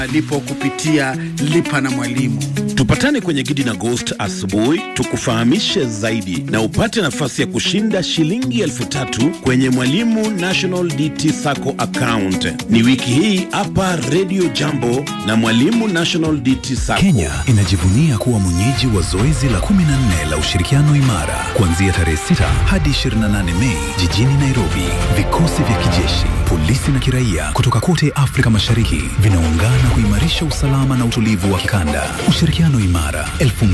malipo kupitia lipa na mwalimu. Tupatane kwenye Gidi na Ghost asubuhi tukufahamishe zaidi na upate nafasi ya kushinda shilingi elfu tatu kwenye Mwalimu National DT Sacco account. Ni wiki hii hapa Radio Jambo na Mwalimu National DT Sacco. Kenya inajivunia kuwa mwenyeji wa zoezi la 14 la ushirikiano imara kuanzia tarehe 6 hadi 28 Mei jijini Nairobi. Vikosi vya kijeshi, polisi na kiraia kutoka kote Afrika Mashariki vinaungana kuimarisha usalama na utulivu wa kikanda. Ushirikiano imara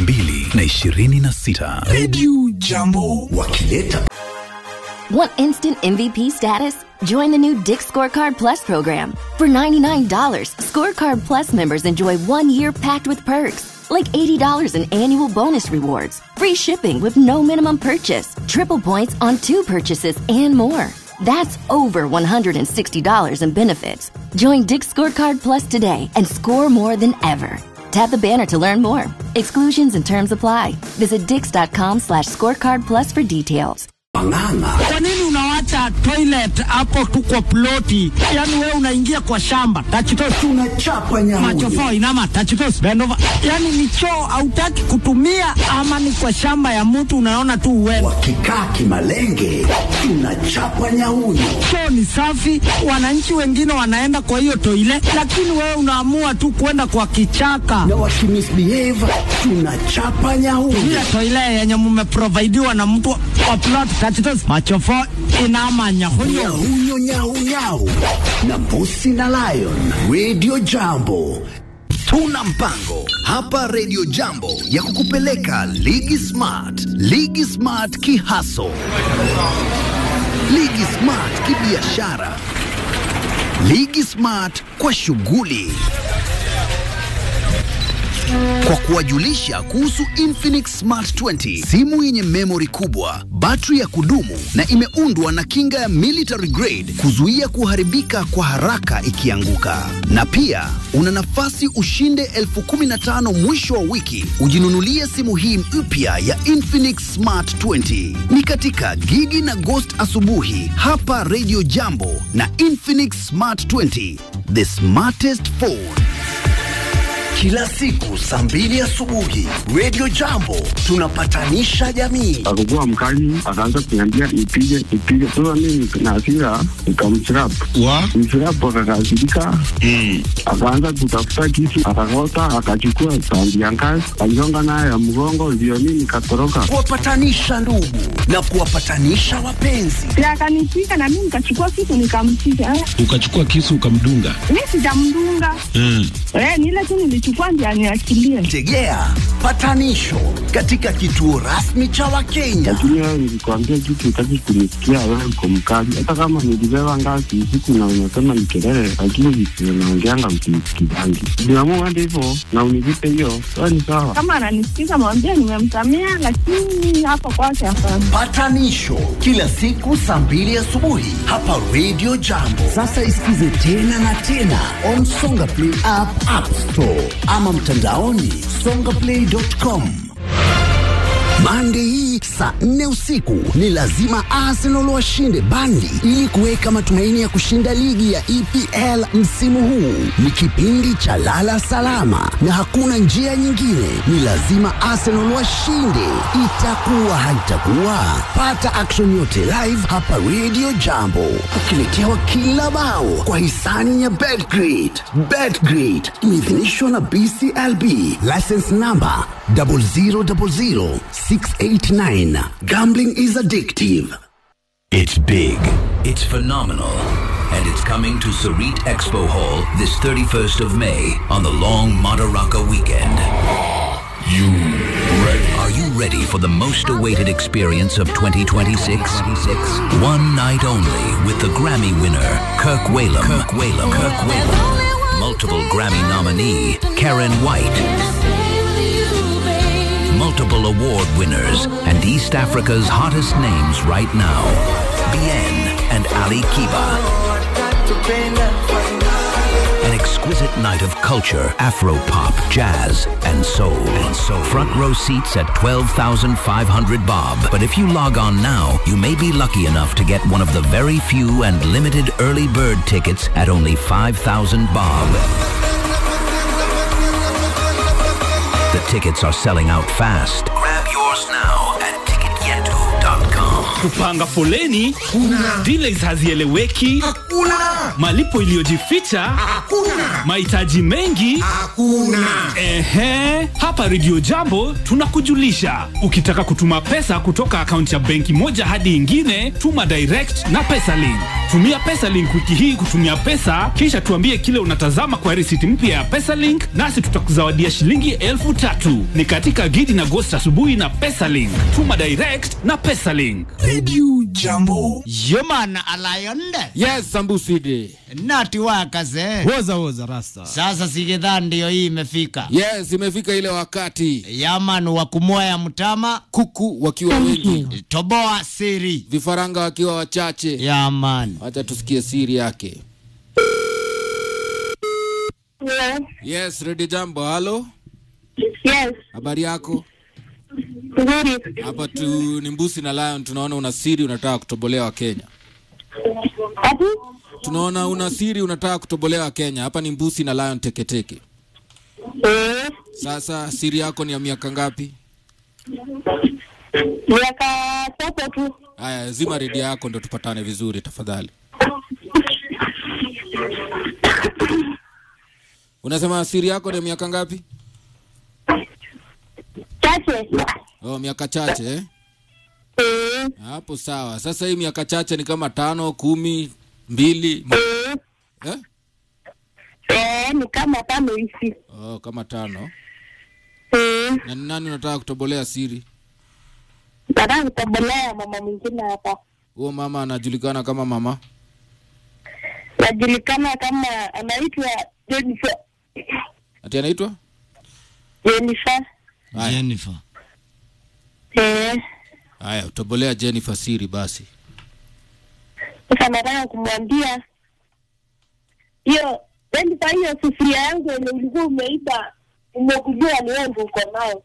2026. Radio Jambo wakileta Want instant MVP status? Join the new Dick Scorecard Plus program. For $99, Scorecard Plus members enjoy one year packed with perks, like $80 in annual bonus rewards, free shipping with no minimum purchase, triple points on two purchases, and more. That's over $160 in benefits. Join Dick Scorecard Plus today and score more than ever. Tap the banner to learn more. Exclusions and terms apply. Visit dix.com slash scorecard plus for details. Ng'ang'a Kwa nini unawacha toilet hapo tu kwa ploti? Yaani wewe unaingia kwa shamba. Tachitos tunachapa nyamunyu machofo inama tachitos bend over. Yaani ni choo hautaki kutumia ama ni kwa shamba ya mtu unaona tu uende. wakikaa kimalenge tunachapa nyahunyu Choo ni safi, wananchi wengine wanaenda kwa hiyo toilet, lakini wewe unaamua tu kwenda kwa kichaka. na wakimisbehave tunachapa nyahunyu Ile toilet yenye mmeprovidiwa na mtu wa plot tachitos machofo inama nyahunyo. nyahunyo nyahunyau na mbusi na lion radio jambo tuna mpango hapa radio jambo ya kukupeleka ligi smart ligi smart kihaso ligi smart kibiashara ligi smart kwa shughuli kwa kuwajulisha kuhusu Infinix Smart 20, simu yenye memory kubwa, battery ya kudumu na imeundwa na kinga ya military grade kuzuia kuharibika kwa haraka ikianguka. Na pia una nafasi ushinde elfu kumi na tano mwisho wa wiki ujinunulie simu hii mpya ya Infinix Smart 20. Ni katika Gigi na Ghost asubuhi hapa Radio Jambo na Infinix Smart 20, the smartest phone. Kila siku saa mbili asubuhi Radio Jambo tunapatanisha jamii. akakuwa mkali, akaanza kuniambia nipige nipige. Sasa mimi na hasira nikamchirap wa mchirap, akakasirika akaanza kutafuta kisu, akakota, akachukua sandi ya ngazi, aligonga nayo ya mgongo, ndio mimi nikatoroka. Kuwapatanisha ndugu na kuwapatanisha wapenzi. na akanipiga na mimi nikachukua kitu nikampiga. Eh, ukachukua kisu ukamdunga. Mi sijamdunga Mm. eh, ni ile tu nilichukua ndio aniachilie. Tegea patanisho katika kituo rasmi cha Wakenya. Lakini wewe nilikwambia kitu, utaki kunisikia, wewe uko mkali. Hata kama nilibeba ngazi usiku na unasema ni kelele, lakini visio naongeanga msinisikizangi. Niamua hadi hivyo na univipe hiyo, sawa ni sawa. Kama ananisikiza mwambie nimemsamea, lakini hapa kwake hapana. Patanisho kila siku saa mbili asubuhi hapa Radio Jambo. Sasa isikize tena na tena on Songa Play app, App Store ama mtandaoni songaplay.com. Mande hii saa nne usiku ni lazima Arsenal washinde Burnley ili kuweka matumaini ya kushinda ligi ya EPL msimu huu. Ni kipindi cha lala salama na hakuna njia nyingine, ni lazima Arsenal washinde. Itakuwa haitakuwa, pata action yote live hapa Radio Jambo, ukiletewa kila bao kwa hisani ya Betgrid. Betgrid imeidhinishwa na BCLB, license number 0000689. Gambling is addictive. It's big, it's phenomenal, and it's coming to Sarit Expo Hall this 31st of May on the long Madaraka weekend. You ready? Are you ready for the most awaited experience of 2026? One night only with the Grammy winner, Kirk Whalum. Kirk Whalum. Kirk Whalum. Multiple Grammy nominee, Karen White. Multiple award winners and East Africa's hottest names right now. Bien and Ali Kiba. An exquisite night of culture, Afro pop, jazz, and soul. And soul. Front row seats at 12,500 bob. But if you log on now, you may be lucky enough to get one of the very few and limited early bird tickets at only 5,000 bob. tickets are selling out fast. Grab yours now at ticketyetu.com. kupanga foleni kuna delays hazieleweki Hakuna. malipo iliyojificha Hakuna. mahitaji mengi Hakuna. Ehe, hapa Radio Jambo tunakujulisha. Ukitaka kutuma pesa kutoka akaunti ya benki moja hadi ingine, tuma direct na PesaLink. Tumia PesaLink wiki hii kutumia pesa, kisha tuambie kile unatazama kwa risiti mpya ya PesaLink, nasi tutakuzawadia shilingi elfu tatu. Ni katika Gidi na Gost asubuhi na PesaLink. Tuma direct na PesaLink. Radio Jambo. Human alayonde Yes, Sambusidi. nati wakaze Woza woza rasta. sasa sigedhaa ndiyo hii imefika Yes, imefika ile wakati yaman wa kumoya mtama kuku wakiwa wengi, toboa siri vifaranga wakiwa wachache. yaman Acha tusikie siri yake. Yeah. Yes, Ready Jambo. Halo, Yes. habari yako? Nzuri. Hapa tu ni Mbusi na Lion, tunaona una siri unataka kutobolewa Kenya. Ati? Tunaona una siri unataka kutobolewa Kenya. Hapa ni Mbusi na Lion teketeke. Eh. Sasa siri yako ni ya miaka ngapi? Miaka tatu tu. Haya, zima redio yako ndo tupatane vizuri tafadhali. Unasema siri yako ni ya miaka ngapi? Chache. Oh, miaka chache eh? Eh. Hapo sawa. Sasa hii miaka chache ni kama tano, kumi, mbili Eh. eh? Eh, ni kama tano hivi. Oh, kama tano. Eh. Na ni nani unataka kutobolea siri? Nataka kutobolea mama mwingine hapa. Huo mama anajulikana kama mama Najulikana kama anaitwa Jennifer. ati anaitwa Jennifer. Haya. jennifer Eh. haya, utobolea Jennifer siri basi. Sasa nataka kumwambia hiyo Jennifer, hiyo sufuria yangu yenye ulikuwa umeiba, umekujua ni wewe ndio uko nayo.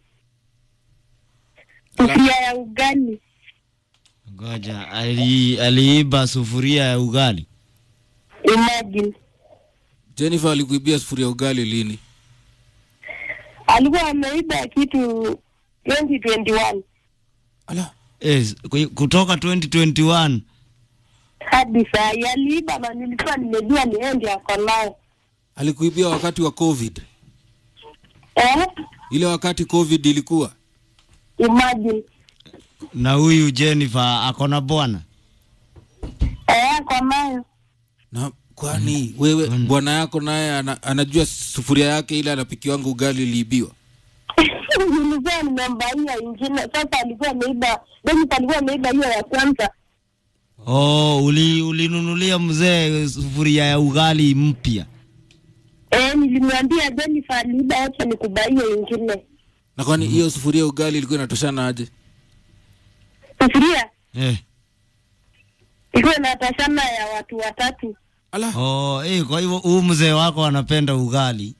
Sufuria ya ugali. ngoja ali, aliiba sufuria ya ugali Imagine. Jennifer alikuibia sufuria ugali lini? Alikuwa ameiba kitu 2021 Ala, yes, ku- kutoka 2021 hadi saa hii aliiba, na nilikuwa nimejua ni yeye ndiye ako nayo. alikuibia wakati wa COVID. Eh? Ile wakati COVID ilikuwa. Imagine. na huyu jennifer akona bwana Eh, ako nayo. Na kwani wewe bwana yako naye ana, anajua sufuria yake ile anapikiwanga ugali iliibiwa? nilikuwa nimembaia ingine, sasa alikuwa ameiba, Jennifer alikuwa ameiba hiyo ya kwanza. oh, uli, ulinunulia mzee sufuria ya ugali mpya Eh, nilimwambia Jennifer aliiba, acha nikubaie ingine. Na kwani hiyo sufuria ugali ilikuwa inatoshana aje? Sufuria eh. ilikuwa inatashana ya watu watatu. Ala, oh, eh, kwa hivyo huu mzee wako anapenda ugali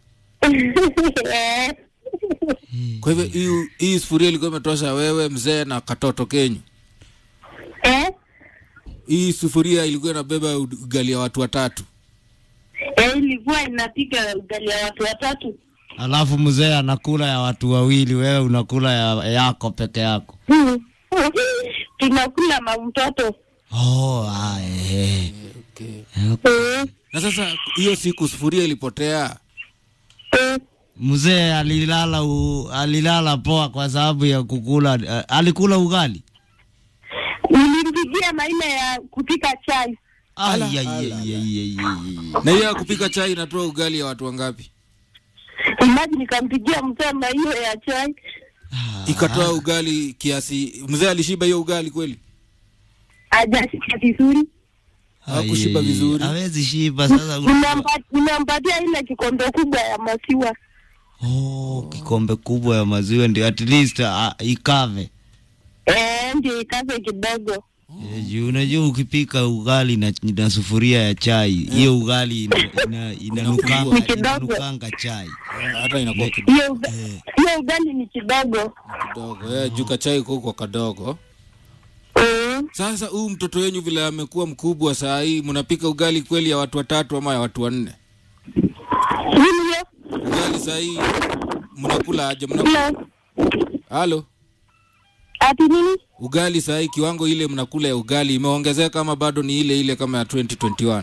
Eh. kwa hivyo hii hii sufuria ilikuwa imetosha wewe mzee na katoto kenyu. Eh? Hii sufuria ilikuwa inabeba ugali ya watu watatu. Eh, ilikuwa inapika ugali ya watu watatu. alafu mzee anakula ya watu wawili wewe unakula ya yako peke yako tunakula na mtoto oh, ah, eh. Okay. Eh, Na sasa hiyo siku sufuria ilipotea. eh. mzee alilala u, alilala poa kwa sababu ya kukula uh, alikula ugali nilimpigia maina ya kupika chai Ai, ai, ai, ai, ai, ai, ai. Na hiyo ya kupika chai inatoa ugali ya watu wangapi? imaji nikampigia msema hiyo ya chai Ikatoa ugali kiasi. Mzee alishiba hiyo ugali kweli? ajashika vizuri Hakushiba Ai, vizuri. hawezi shiba sasa Nimempa- nimempatia ile kikombe kubwa ya maziwa oh, kikombe kubwa ya maziwa ndio at least uh, ikave eh, ndio ikaze kidogo Eh, juu unajua ukipika ugali na, na sufuria ya chai hiyo ugali ina- ina- Ni inanukanga kidogo. inanukanga chai Hata inakuwa kidogo. hiyo uga- hiyo ugali ni kidogo kidogo. Eh, juu kachai kuko kadogo. Mm. Sasa huyu mtoto wenyu vile amekuwa mkubwa saa hii, mnapika ugali kweli ya watu watatu ama ya watu wanne? Nini hiyo? Ugali saa hii mnakula aje? Mnakula Hello. halo, Ati nini? ugali sahii, kiwango ile mnakula ya ugali imeongezeka ama bado ni ile ile kama ya 2021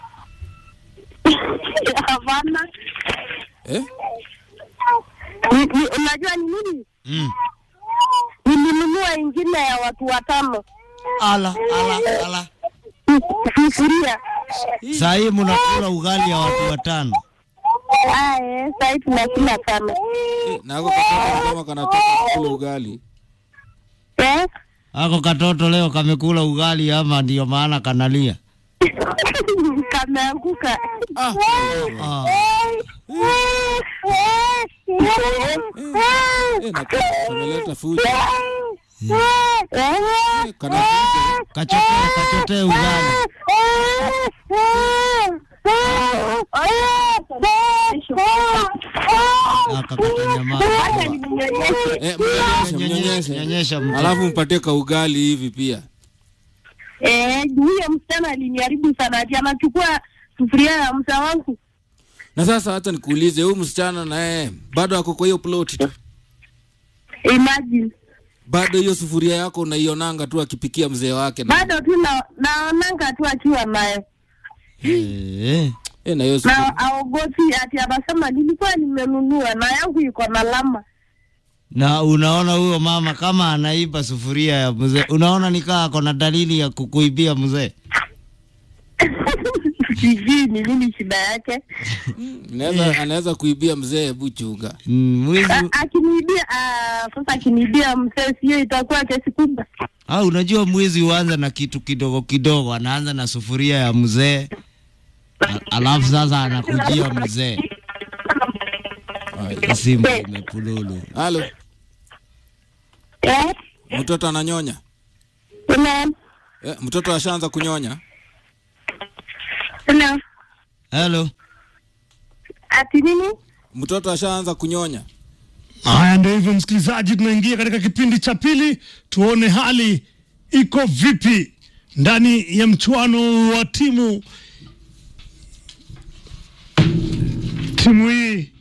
Hapana. eh? Ni- ni- Unajua ni nini? Mm. Nilinunua ingine ya watu watano. Ala, ala, ala. Sufuria. Saa hii mnakula ugali ya watu watano. Aye, sasa hivi tunakula tano. Eh, na ako katoto kama kanataka kukula ugali Eh? Ako katoto leo kamekula ugali ama ndio maana kanalia? Kameanguka. ah. Ah. Eh, na ka- kameleta fujo Eh? kana fujo Kachotee, kachotee ugali. Akakata nyama. eh, mnyonyeshe, mnyonyeshe. Nyonyesha mtoto. alafu mpatie ka ugali hivi pia Eh, huyo msichana aliniharibu sana ati anachukua sufuria ya msa wangu. na sasa hata nikuulize huyu msichana naye bado ako kwa hiyo ploti tu Imagine. bado hiyo sufuria yako unaionanga tu akipikia mzee wake na, Bado tu na naonanga tu akiwa naye. Eh. eh, na hiyo sufuria Na aogopi ati anasema nilikuwa nimenunua na yangu iko na lama. Na unaona huyo mama kama anaiba sufuria ya mzee, unaona nikaa ako na dalili ya kukuibia mzee. Sijui ni nini shida yake. Anaweza- anaweza kuibia mzee hebu chunga Mm, Mwizi A- Akiniibia ah, sasa akiniibia msee sio itakuwa kesi kubwa. Ah, unajua mwizi huanza na kitu kidogo kidogo, anaanza na sufuria ya mzee, a- alafu sasa anakujia mzee. Ah, Simu imepululu. halo Eh? mtoto ananyonya Hello. eh, mtoto ashaanza kunyonya Hello. Hello. Ati nini? mtoto ashaanza kunyonya Haya, ndio hivyo msikilizaji, tunaingia katika kipindi cha pili, tuone hali iko vipi ndani ya mchuano wa timu timu hii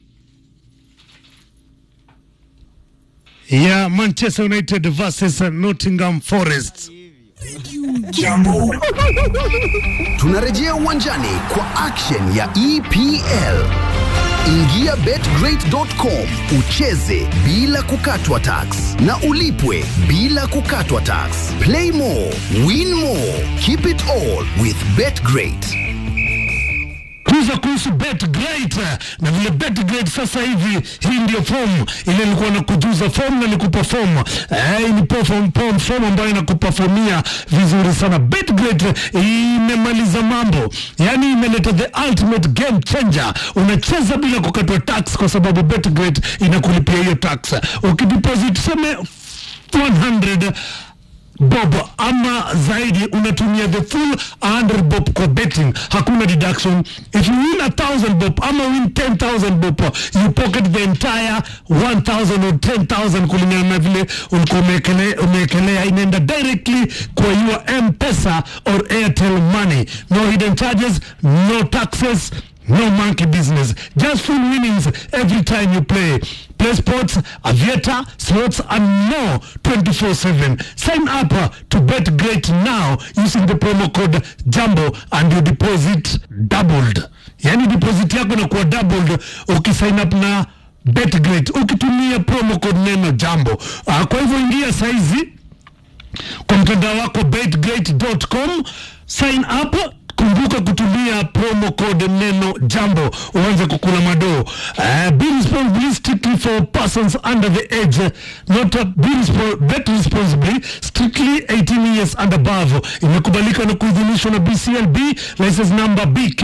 ya Manchester United versus Nottingham Forest. Jambo. Tunarejea uwanjani kwa action ya EPL. Ingia betgreat.com ucheze bila kukatwa tax na ulipwe bila kukatwa tax. Play more, win more, keep it all with betgreat. tuza kuhusu betgreat na vile betgreat sasa hivi hii ndio fomu ile ilikuwa na kujuza fomu na nikuperform eh, ni perform, perform, fomu ambayo inakuperformia vizuri sana betgreat imemaliza mambo yani imeleta the ultimate game changer unacheza bila kukatwa tax kwa sababu betgreat inakulipia hiyo tax ukideposit seme 100 bob ama zaidi unatumia the full 100 bob kwa betting hakuna deduction if you win a 1000 bob ama win 10000 bob you pocket the entire 1000 or 10000 kulingana na vile ulikuwa umekele- umeekelea inaenda directly kwa your mpesa or airtel money no hidden charges no taxes no monkey business. Just full winnings every time you play. Play sports, aviator, slots, and more 24 7. Sign up uh, to Bet Great now using the promo code JUMBO and your deposit doubled. Yani deposit yako inakuwa doubled ukisign up na Bet Great ukitumia promo code neno JUMBO. Uh, kwa hivyo ingia saizi kwa mtandao wako betgreat.com sign up kumbuka kutumia promo code neno jambo uanze kukula madoo uh, be responsibly strictly for persons under the age not uh, be respo bet responsibly strictly 18 years and above imekubalika na kuidhinishwa na bclb license number bk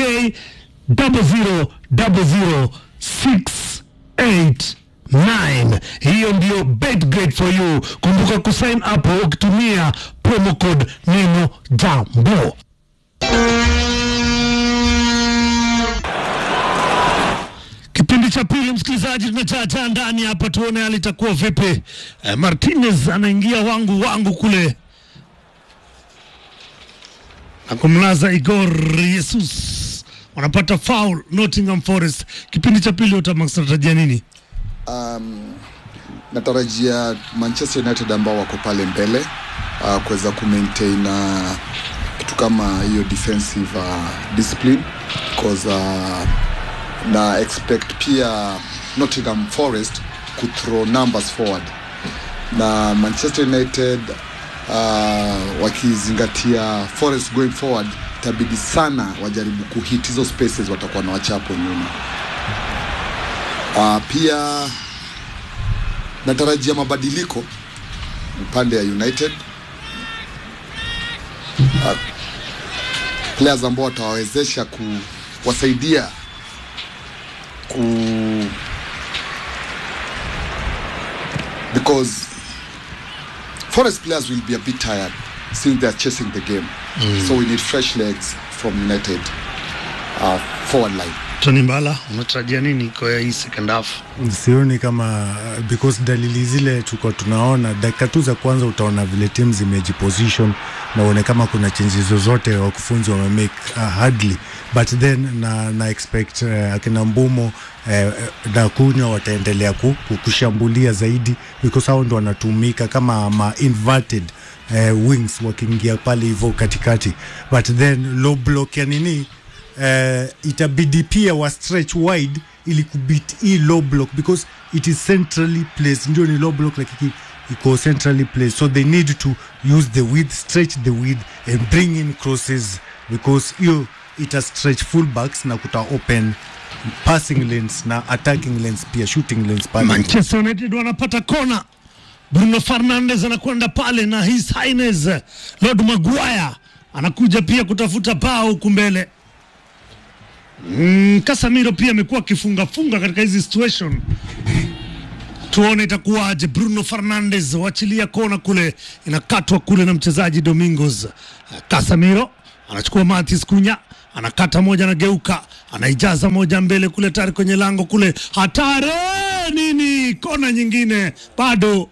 00006 9 hiyo ndio bet great for you kumbuka kusign up ukitumia promo code neno jambo kipindi cha pili msikilizaji tumechacha ndani hapa tuone hali itakuwa vipi eh, martinez anaingia wangu wangu kule na kumlaza igor jesus wanapata foul nottingham forest kipindi cha pili utamax natarajia nini um, natarajia manchester united ambao wako pale mbele uh, kuweza kumaintain uh, kitu kama hiyo defensive uh, discipline because uh, na expect pia nottingham forest kuthrow numbers forward na manchester united uh, wakizingatia forest going forward itabidi sana wajaribu kuhit hizo spaces watakuwa na wachapo nyuma uh, pia natarajia mabadiliko upande ya united uh, players ambao watawawezesha kuwasaidia ku because forest players will be a bit tired since they are chasing the game Mm. so we need fresh legs from united uh, forward line Tony Mbala, unatarajia nini kwa hii second half? sioni kama because dalili zile tulikuwa tunaona dakika tu za kwanza utaona vile timu zimejiposition na uone kama kuna changes zozote wakufunzi wamemake uh, hardly but then na, na expect uh, akina mbumo uh, na kunywa wataendelea ku, ku, kushambulia zaidi because hao ndo wanatumika kama ma inverted uh, wings wakiingia pale hivyo katikati but then low block ya nini uh, itabidi pia wa stretch wide ili kubit hii low block because it is centrally placed ndio ni low block lakini iko centrally placed so they need to use the width stretch the width and bring in crosses because hiyo ita stretch fullbacks na kuta open passing lanes na attacking lanes pia shooting lanes pale Manchester United wanapata kona. Bruno Fernandes anakwenda pale na His Highness Lord Maguire anakuja pia kutafuta bao huku mbele. Mm, Casemiro pia amekuwa akifunga-funga katika hizi situation. Tuone itakuwaje. Bruno Fernandes wachilia kona kule, inakatwa kule na mchezaji Domingos. Casemiro anachukua Matis Kunya, anakata moja, anageuka, anaijaza moja mbele kule, tayari kwenye lango kule, hatari nini, kona nyingine bado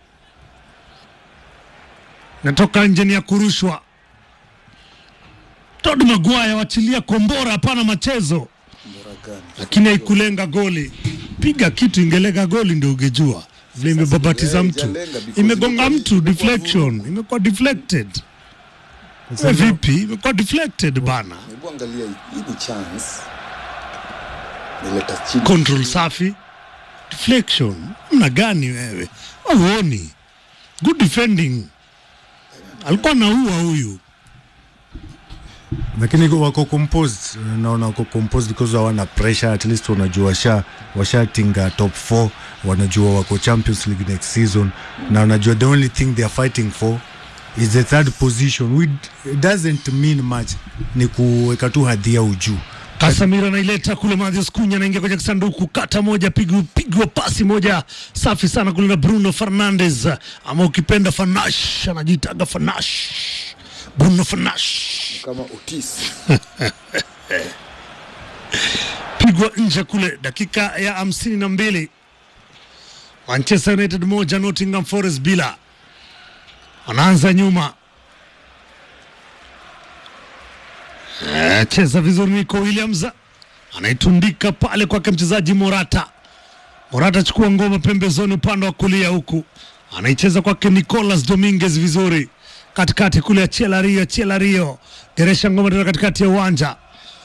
natoka nje, ni ya kurushwa. Todd Maguire wachilia kombora, hapana machezo, lakini haikulenga goli. Piga kitu ingelenga goli ndio ungejua vile imebabatiza mtu, imegonga mtu, deflection, imekuwa deflected. Sasa We ndio- vipi, imekuwa deflected bana. hebu angalia hii ni chance nileta chini Control safi, deflection. Mna gani wewe? Auoni? Good defending. Alikuwa naua huyu. lakini wako composed naona wako composed because hawana pressure at least wanajua washa washatinga top 4 wanajua wako champions league next season na wanajua the only thing they are fighting for is the third position which doesn't mean much ni kuweka tu hadhi yao juu Casemiro anaileta kule, Mathias Cunha anaingia kwenye kisanduku, kata moja, pigwa pigwa pasi moja safi sana kule na Bruno Fernandes, ama ukipenda Fanash, anajitaga Fanash, Bruno Fanash kama Otis pigwa nje kule, dakika ya hamsini na mbili Manchester United moja Nottingham Forest bila. Anaanza nyuma, Eh, cheza vizuri Nico Williams anaitundika pale kwake mchezaji Morata. Morata achukua ngoma pembezoni upande wa kulia huku anaicheza kwake Nicolas Dominguez vizuri katikati kule ya Chelario Chelario geresha ngoma tena katikati ya uwanja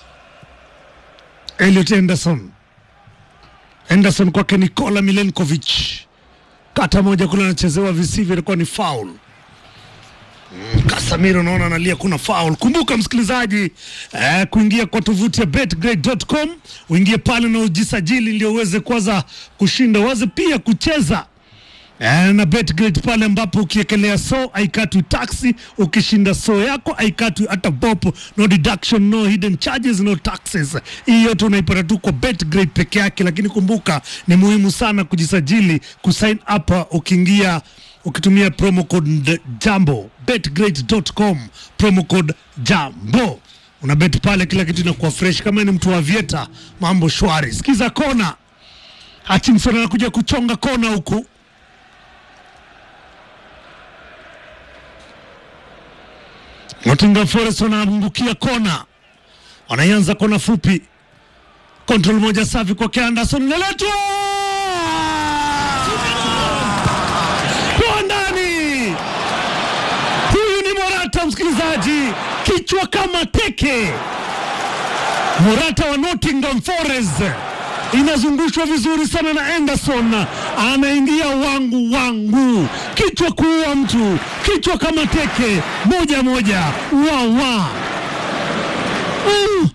Elliot Henderson Henderson kwake Nikola Milenkovic kata moja kule anachezewa visivyo, ilikuwa ni foul. Mm, Casemiro naona analia kuna foul. Kumbuka msikilizaji, eh, kuingia kwa tovuti ya betgrade.com uingie pale na ujisajili ndio uweze kwanza kushinda, uweze pia kucheza Eh, na betgrade pale ambapo ukiekelea so haikatwi taxi, ukishinda so yako haikatwi hata bopo, no deduction, no hidden charges, no taxes. Hii yote unaipata tu kwa betgrade peke yake, lakini kumbuka ni muhimu sana kujisajili, kusign up uh, ukiingia ukitumia promo code jambo betgrade.com promo code jambo una bet pale, kila kitu inakuwa fresh. Kama ni mtu wa Vieta, mambo shwari. Sikiza kona, Hutchinson anakuja kuchonga kona huku Nottingham Forest wanaangukia kona, wanaianza kona fupi, control moja safi kwake Anderson, inaletwa kichwa kama teke. Morata wa Nottingham Forest inazungushwa vizuri sana na Anderson, anaingia wangu wangu, kichwa kuua mtu, kichwa kama teke, moja moja, wa wa mm.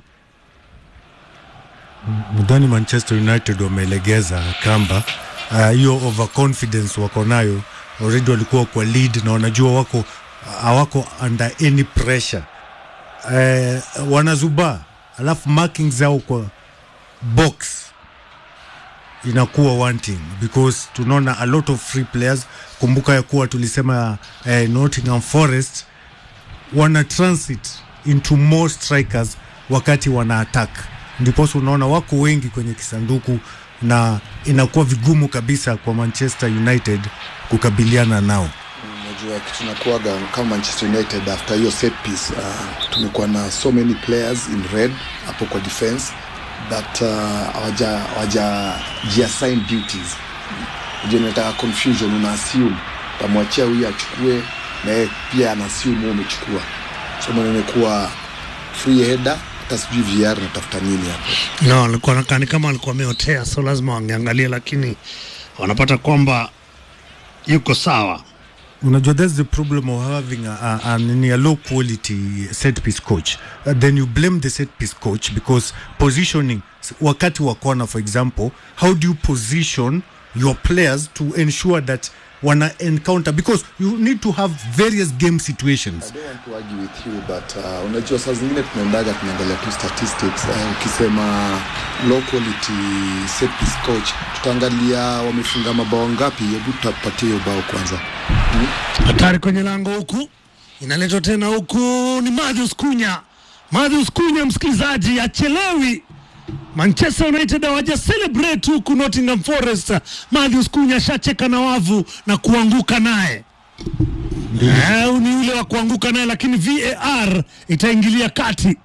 mdhani Manchester United wamelegeza kamba Ah, hiyo uh, overconfidence wako nayo already, walikuwa kwa lead na wanajua wako hawako under any pressure uh, wanazubaa, alafu marking zao kwa box inakuwa wanting because tunaona a lot of free players. Kumbuka ya kuwa tulisema eh, Nottingham Forest wana transit into more strikers wakati wana attack, ndiposa unaona wako wengi kwenye kisanduku na inakuwa vigumu kabisa kwa Manchester United kukabiliana nao. Unajua kitu nakuaga kama Manchester United after hiyo set piece uh, tumekuwa na so many players in red hapo kwa defense that uh, hawaja hawaja jiassign duties. Unajua inataka confusion, una assume utamwachia huyu achukue na yeye pia ana assume wewe umechukua, so maana imekuwa free header, hata sijui VR natafuta nini hapo. No, alikuwa nakaa ni kama alikuwa ameotea, so lazima wangeangalia, lakini wanapata kwamba yuko sawa. Unajua, that's the problem of having a, a, a, nini, a low quality set piece coach. Uh, then you blame the set piece coach because positioning, s- wakati wa corner for example, how do you position your players to ensure that wana encounter because you need to have various game situations. I don't want to argue with you but uh, unajua saa zingine tunaendaga tunaangalia tu statistics uh, ukisema low quality set piece coach tutaangalia wamefunga mabao ngapi hebu tutapatia hiyo bao kwanza hmm? hatari kwenye lango huku inaletwa tena huku ni Matthews Kunya. Matthews Kunya, msikilizaji, achelewi. Manchester United hawaja celebrate huku Nottingham Forest. Matthews Kunya ashacheka na wavu na kuanguka naye. Eh, ni ule wa kuanguka naye, lakini VAR itaingilia kati.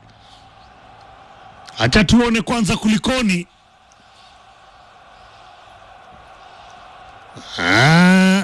Acha tuone kwanza kulikoni. Ah.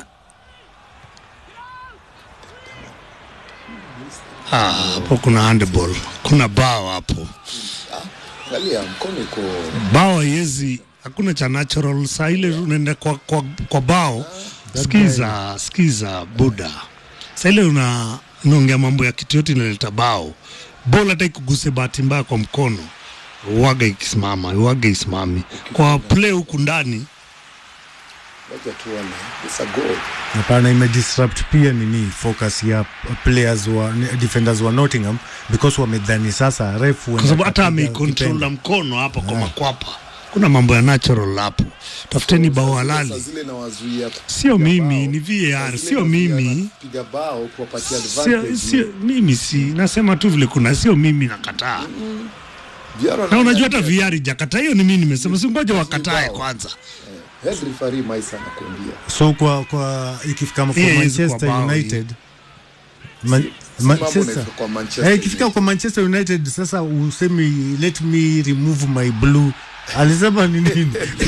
Ah, hapo kuna handball, kuna bao hapo. angalia mkono iko Bao haiwezi, hakuna cha natural. Saa ile unaenda kwa, kwa, kwa bao. Sikiza, sikiza buda, saa ile una unaongea mambo ya kitu yote inaleta bao. Bola hata ikuguse bahati mbaya kwa mkono, uwaga ikisimama, uwaga isimami kwa play huku ndani wacha tuone it's a goal Hapana, imedisrupt pia nini focus ya players wa defenders wa Nottingham because wamedhani sasa refu kwa sababu hata ameikontrol na mkono hapa kwa makwapa. Kuna mambo ya natural hapo, tafuteni bao saa halali. zile nawazuia Sio mimi, ni VAR, sio mimi, piga bao kuwapatia sio advantage sio mimi, si nasema tu vile kuna, sio mimi nakataa. VR Na unajua hata VR jakataa, hiyo ni mimi nimesema, si ngoja wakatae kwanza. head referee Maisa anakuambia so kwa kwa ikifika kwa Hii haiwezi Manchester kuwa bao hii. United Man, si mambo Manchester inafika kwa Manchester eh, ikifika kwa Manchester United sasa usemi let me remove my blue alisema ni nini?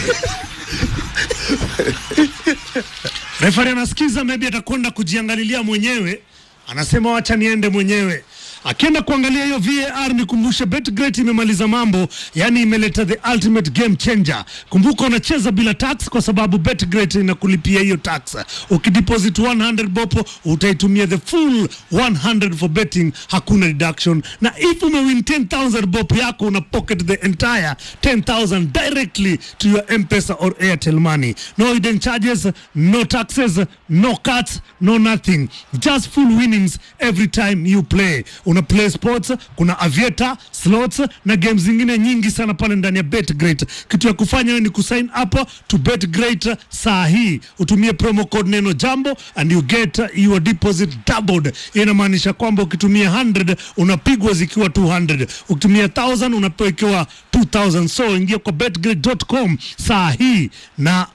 Refari anasikiza, maybe atakwenda kujiangalilia mwenyewe, anasema wacha niende mwenyewe. Akienda kuangalia hiyo VAR, nikumbushe Betgret imemaliza mambo, yani imeleta the ultimate game changer. Kumbuka unacheza bila tax kwa sababu Betgret inakulipia hiyo tax. Ukideposit 100 bopo utaitumia the full 100 for betting, hakuna deduction, na if umewin 10000 bopo yako una pocket the entire 10000 directly to your M-Pesa or Airtel money. No hidden charges, no taxes, no cuts, no nothing. Just full winnings every time you play. Una play sports, kuna aviator, slots na games zingine nyingi sana pale ndani ya BetGreat. Kitu ya kufanya wewe ni kusign up to BetGreat saa hii. Utumie promo code neno jambo and you get your deposit doubled. Hiyo inamaanisha kwamba ukitumia 100 unapigwa zikiwa 200. Ukitumia 1000 unapewa ikiwa 2000. So ingia kwa betgreat.com saa hii na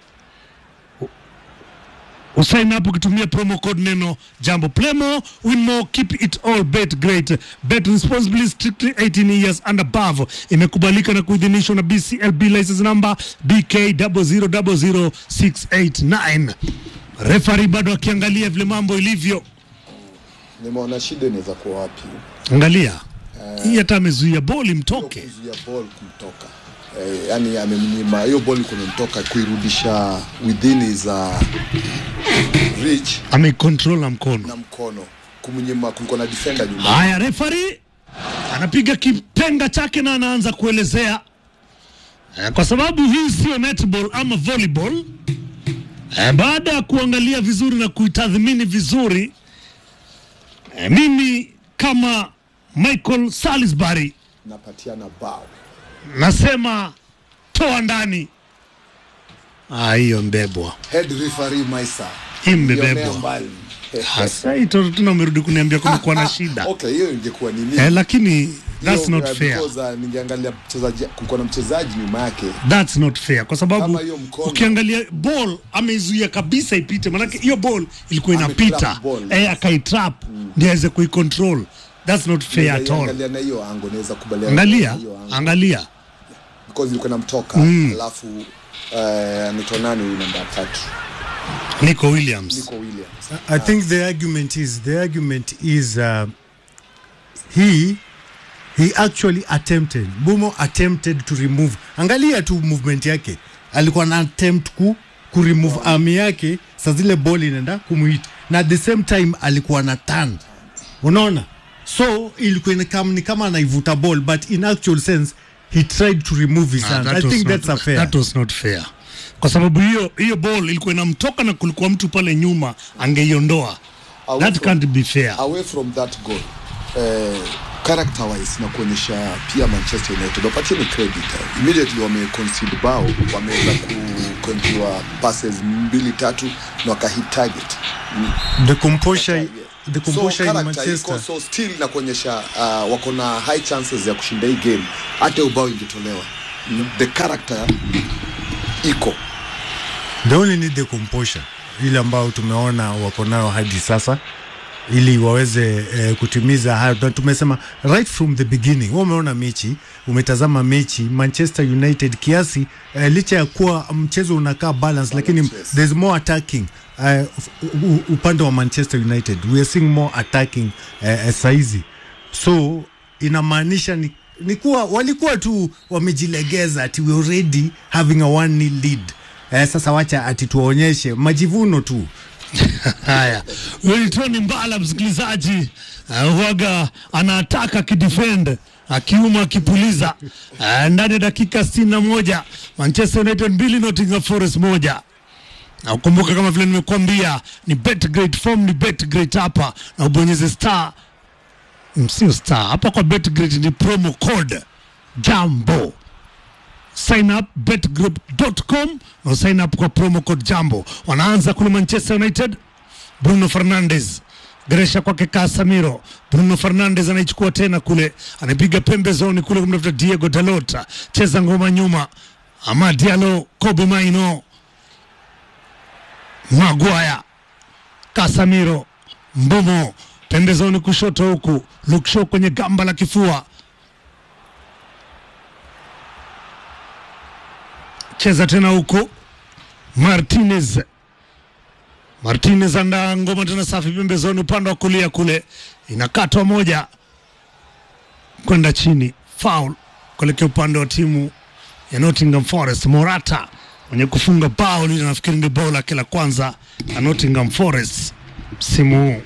usign up ukitumia promo code neno jambo play more win more keep it all bet great bet responsibly strictly 18 years and above imekubalika na kuidhinishwa na bclb license number bk 0000689 refari bado akiangalia vile mambo ilivyo nimeona shida inaweza kuwa wapi Angalia hii hata amezuia boli mtoke. kuzuia ball kumtoka eh, yani amemnyima hiyo ball kumemtoka kuirudisha within his uh, reach Amecontrol na mkono. na mkono kumnyima kulikuwa na defender nyuma Haya, refari anapiga kipenga chake na anaanza kuelezea eh, kwa sababu hii sio netball ama volleyball. Eh, baada ya kuangalia vizuri na kuitathmini vizuri eh, mimi kama Michael Salisbury napatiana bao nasema toa ndani. Ah, hiyo mbebwa head referee Maisa Imebebwa. Ilionea mbali hasa hii toto tena umerudi kuniambia kumekuwa na shida okay hiyo ingekuwa nini eh, lakini that's Hiyo, not uh, fair. because, uh, ningeangalia mchezaji kulikuwa na mchezaji nyuma yake That's not fair kwa sababu Kama hiyo mkono- ukiangalia ball ameizuia kabisa ipite, manake hiyo ball ilikuwa inapita Ametrap ball, eh, akaitrap ndio aweze kuicontrol. That's not fair at all. Angalia na hiyo ango naweza kubaliana Angalia, na hiyo ango angalia because ilikuwa namtoka Mm. alafu uh, anaitwa nani huyu namba tatu Nico Williams. Nico Williams I think the argument is the argument is uh, he he actually attempted Bumo attempted to remove angalia tu movement yake alikuwa na attempt ku, ku remove arm yake sa zile ball inaenda kumuhit na at the same time alikuwa na turn unaona so ilikuwa ni kama, ni kama anaivuta ball but in actual sense he tried to remove his Ah, hand that I was think not- that's a fair That was not fair. Kwa sababu hiyo hiyo ball ilikuwa inamtoka na kulikuwa mtu pale nyuma angeiondoa. Away That from- can't be fair. away from that goal eh, character wise na kuonyesha pia Manchester United wapatie ni credit eh. immediately wame concede bao wameweza kukonjua passes mbili tatu na wakahit target Mm. the composure the composure so in character Manchester iko so still na kuonyesha uh, wako na high chances ya kushinda hii game hata ubao ingetolewa Mm. the character iko they only need the composure ile ambayo tumeona wako nayo hadi sasa ili waweze eh, kutimiza hayo na tumesema right from the beginning wewe umeona mechi umetazama mechi Manchester United kiasi eh, licha ya kuwa mchezo unakaa balance lakini there's more attacking eh, u- u- upande wa Manchester United we are seeing more attacking eh, eh, saizi so inamaanisha ni, ni kuwa walikuwa tu wamejilegeza ati we already having a one nil lead eh, sasa wacha ati tuwaonyeshe majivuno tu Haya, huyo ni Tony Mbala, msikilizaji uh, huaga anataka kidefend akiuma akipuliza uh, ndani ya dakika sitini na moja Manchester United mbili Nottingham Forest moja na ukumbuka kama vile nimekuambia ni bet great form ni bet great hapa na ubonyeze star mm, sio star hapa kwa bet great ni promo code jambo sign up betgroup.com na sign up kwa promo code jambo wanaanza kule manchester united bruno fernandes Gresha kwake Casemiro. Bruno Fernandes anaichukua tena kule, anapiga pembezoni kule kumtafuta Diego Dalota, cheza ngoma nyuma, ama Diallo, Kobe Maino, Maguire, Casemiro, Mbumo pembezoni kushoto huku, Luke Shaw kwenye gamba la kifua, cheza tena huku, Martinez Martinez andaa ngoma tena safi pembezoni upande wa kulia kule, inakatwa moja kwenda chini, foul kuelekea upande wa timu ya Nottingham Forest. Morata mwenye kufunga bao lile, nafikiri ndio bao lake la kwanza la Nottingham Forest msimu huu.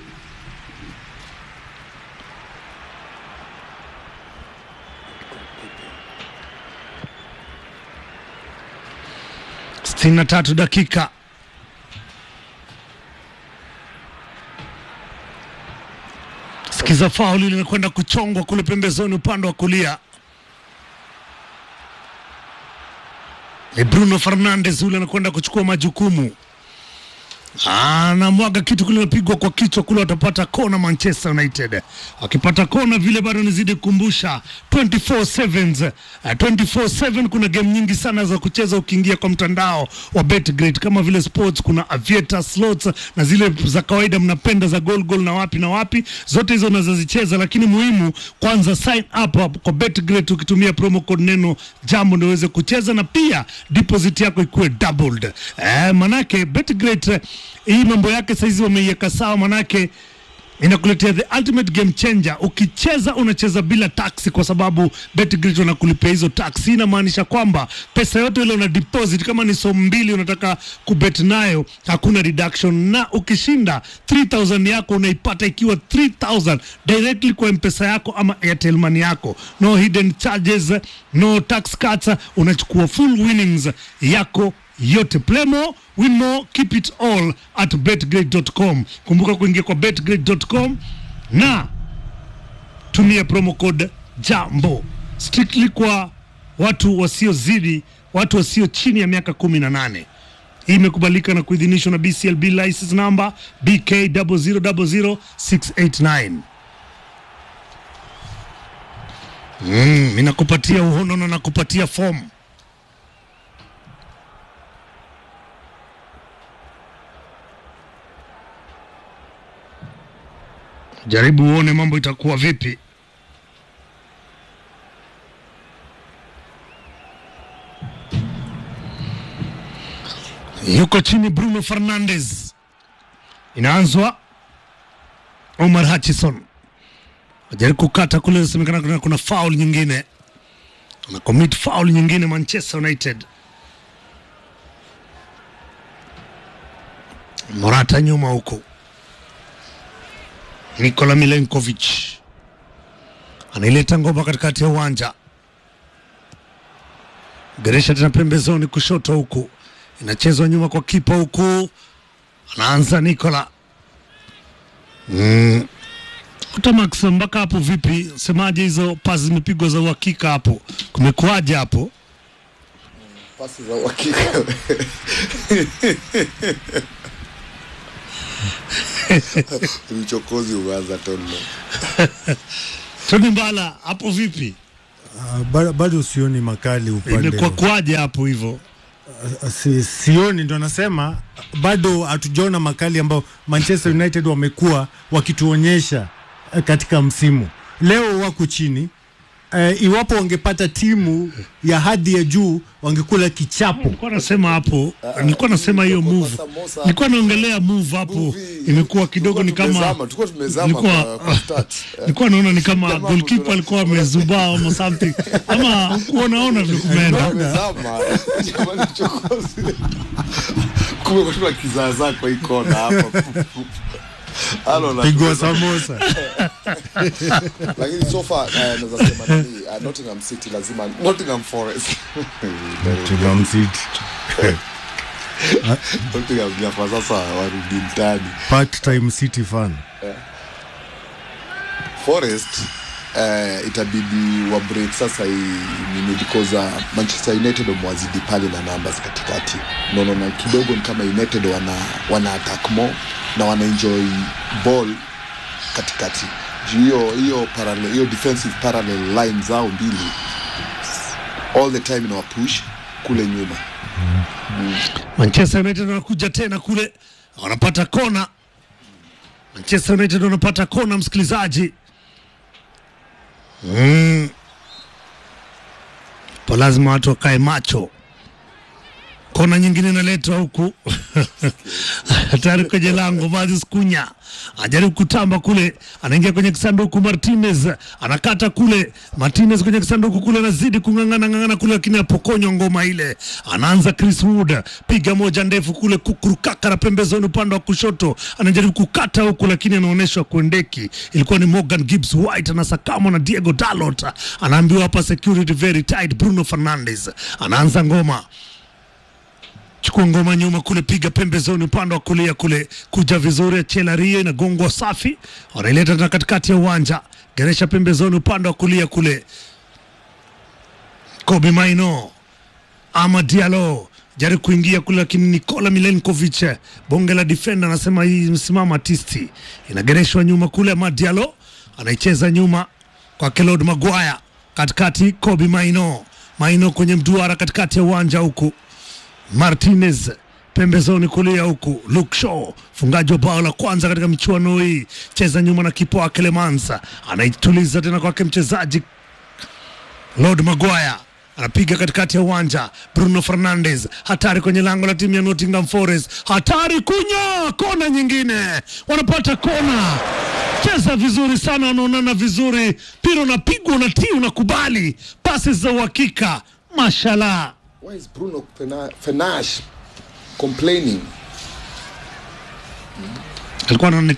sitini na tatu dakika Sikiza fauli linakwenda kuchongwa kule pembezoni upande wa kulia. Ni Bruno Fernandes yule anakwenda kuchukua majukumu, anamwaga kitu kile, napigwa kwa kichwa kule, watapata kona Manchester United. Wakipata kona vile, bado nizidi kukumbusha 24/7 uh, 24/7 kuna game nyingi sana za kucheza ukiingia kwa mtandao wa Betgrid kama vile sports, kuna aviator slots na zile za kawaida mnapenda za goal goal na wapi na wapi, zote hizo unazozicheza, lakini muhimu kwanza sign up kwa Betgrid ukitumia promo code neno jambo ndio uweze kucheza na pia deposit yako ikuwe doubled. Eh, manake Betgrid eh, hii mambo yake saizi wameiweka sawa, manake inakuletea the ultimate game changer. Ukicheza unacheza bila taxi, kwa sababu Betgrid wanakulipia hizo taxi. Inamaanisha kwamba pesa yote ile una deposit, kama ni somo mbili unataka kubet nayo, hakuna reduction, na ukishinda 3000 yako unaipata ikiwa 3000 directly kwa mpesa yako ama Airtel money yako, no hidden charges, no tax cuts, unachukua full winnings yako yote. Play more, win more, keep it all at betgrade.com. Kumbuka kuingia kwa betgrade.com na tumia promo code jambo strictly kwa watu wasiozidi watu wasio chini ya miaka kumi na nane. Hii imekubalika na kuidhinishwa na BCLB license number BK 0000689. Mm, inakupatia uhono na nakupatia fomu jaribu uone mambo itakuwa vipi. Yuko chini Bruno Fernandes, inaanzwa Omar Hutchison ajaribu kukata kule, inasemekana kuna, kuna foul nyingine, ana commit foul nyingine Manchester United. Morata nyuma huko Nikola Milenkovic anaileta ngoma katikati ya uwanja, geresha tena pembezoni kushoto, huku inachezwa nyuma kwa kipa, huku anaanza Nikola mm. Utamax, mpaka hapo vipi? Semaje hizo pasi zimepigwa za uhakika hapo, kumekuwaje hapo? pasi za uhakika uchokozi umeanza tono Tony Mbala, hapo vipi? Uh, bado, bado sioni makali upande Imekuwa kwaje hapo hivyo? Uh, si, sioni ndo nasema bado hatujaona makali ambayo Manchester United wamekuwa wakituonyesha eh, katika msimu. Leo wako chini eh, iwapo wangepata timu ya hadhi ya juu wangekula kichapo. Nilikuwa nasema hapo, nilikuwa nasema hiyo move, nilikuwa naongelea move hapo, imekuwa kidogo ni kama tumezama, tulikuwa tumezama nilikuwa kwa- kwa stats. nilikuwa naona ni kama Jamaa goalkeeper alikuwa amezubaa ama something, ama kuonaona vile kumeenda. Tumezama. Jamani, uchokozi. Kumbe kuna kizaazaa kwa hii kona hapa Halo, na- Pigwa samosa. lakini so far eh, naweza sema nini uh, Nottingham City lazima Nottingham Forest Nottingham City. Nottingham Jaffa sasa warudi mtani Part-time City fan. Forest eh, itabidi wa break sasa hii nini because uh, Manchester United wamewazidi pale na numbers katikati. Naona na kidogo ni kama United wana wana attack more na wana enjoy ball katikati. Juu hiyo hiyo parallel hiyo defensive parallel line zao mbili all the time inawa push kule nyuma. Manchester United wanakuja tena kule, wanapata kona. Manchester United wanapata kona, msikilizaji. Mm. Po lazima watu wakae macho. Kona nyingine inaletwa huku hatari kwenye lango. Mazis Kunya anajaribu kutamba kule, anaingia kwenye kisanduku. Martinez anakata kule, Martinez kwenye kisanduku kule, anazidi kung'ang'ana ng'ang'ana kule, lakini apokonywa ngoma ile. Anaanza Chris Wood, piga moja ndefu kule, kukurukaka na pembezoni upande wa kushoto, anajaribu kukata huku, lakini anaonyeshwa kuendeki. Ilikuwa ni Morgan Gibbs White anasakamwa na Diego Dalot, anaambiwa hapa security very tight. Bruno Fernandes anaanza ngoma chukua ngoma nyuma kule, piga pembezoni upande wa kulia kule, kuja vizuri, achela rio inagongwa safi, wanaileta tena katikati ya uwanja, geresha pembezoni upande wa kulia kule, Kobe Maino ama Diallo jaribu kuingia kule, lakini Nikola Milenkovic bonge la defender anasema hii msimama tisti, inagereshwa nyuma kule, ama Diallo anaicheza nyuma kwa Claude Maguire katikati, Kobe Maino Maino kwenye mduara katikati ya uwanja huku Martinez pembezoni kulia huku, Luke Shaw fungaji wa bao la kwanza katika michuano hii, cheza nyuma na kipa wake Lemansa, anaituliza tena kwake mchezaji Lord Maguire anapiga katikati ya uwanja. Bruno Fernandes hatari kwenye lango la timu ya Nottingham Forest, hatari kunya kona nyingine, wanapata kona cheza vizuri sana, wanaonana vizuri, mpira unapigwa, unatii, unakubali, pasi za uhakika, mashallah. Why is Bruno Fena- Fernandes complaining? Alikuwa anaonekana